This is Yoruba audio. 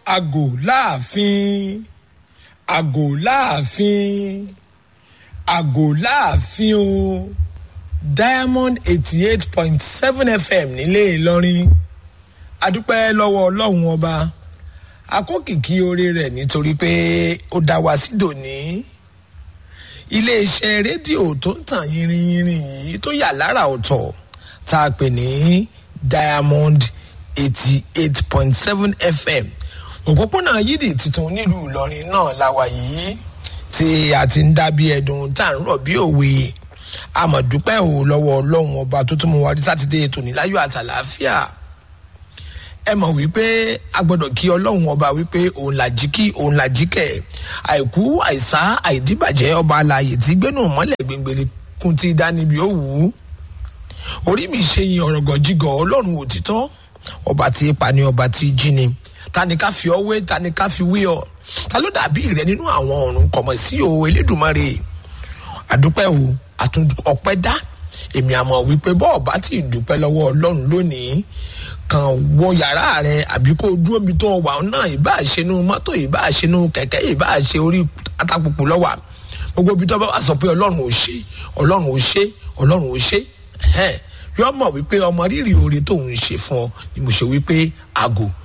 àgò láàfin àgò láàfin àgò láàfin o diamond eighty eight point seven fm nílé ìlọrin adúpẹ́ lọ́wọ́ ọlọ́run ọba akókìkí oore rẹ̀ nítorí pé ó dá wa sí dòní iléeṣẹ́ rédíò tó ń tàn yìnrìnyìnrìn yìí tó yà lára ọ̀tọ̀ tá a pè ní diamond eighty eight point seven fm òpópónà yídì tuntun nílùú ìlọrin náà láwa yìí tí a ti ń dábí ẹdùn tá à ń rọ̀ bí òwe àmọ̀dúpẹ́ ò lọ́wọ́ ọlọ́run ọba tó tún mú wa rí sátidé tòní láyọ̀ àtàlàáfíà ẹ mọ̀ wípé a gbọ́dọ̀ kí ọlọ́run ọba wípé òun là jí kí òun là jí kẹ̀ àìkú àìsá àìdíbàjẹ́ ọba alààyè tí gbénú mọ́lẹ̀ gbẹngbẹ̀rẹ̀ kún ti dá níbi ó wù ú orí mi ṣe yin ọ̀rọ̀gọ̀ jígọ̀ ọlọ́run òtítọ́ ọba tí pa ni ọba tí jí ni ta ni ká fi ọ wé ta ni ká fi wé ọ ta ló dàbí rẹ nínú àwọn ọ̀run kọ̀mọ̀ sí o elédùnmarè àdúpẹ́ o àtún ọpẹ́ dá èmi àmọ̀ wípé bọ́ọ̀ bá ti dúpẹ́ lọ́wọ́ ọlọ́run lónìí kan wọ yàrá rẹ àbí kó dúró mi tó wà náà ìbá àṣenú mọ́tò ìbá àṣenú kẹ̀kẹ́ ìbá àṣe orí atakùkù lọ́wà gbogbo ibi tó bá wà sọ pé ọlọ́run ò ṣe ọlọ́run ò ṣe ọlọ́run ò ṣe yọ mọ̀ wípé ọmọ rírì oore tóun ṣe fún ọ ni mo ṣe wípé àgò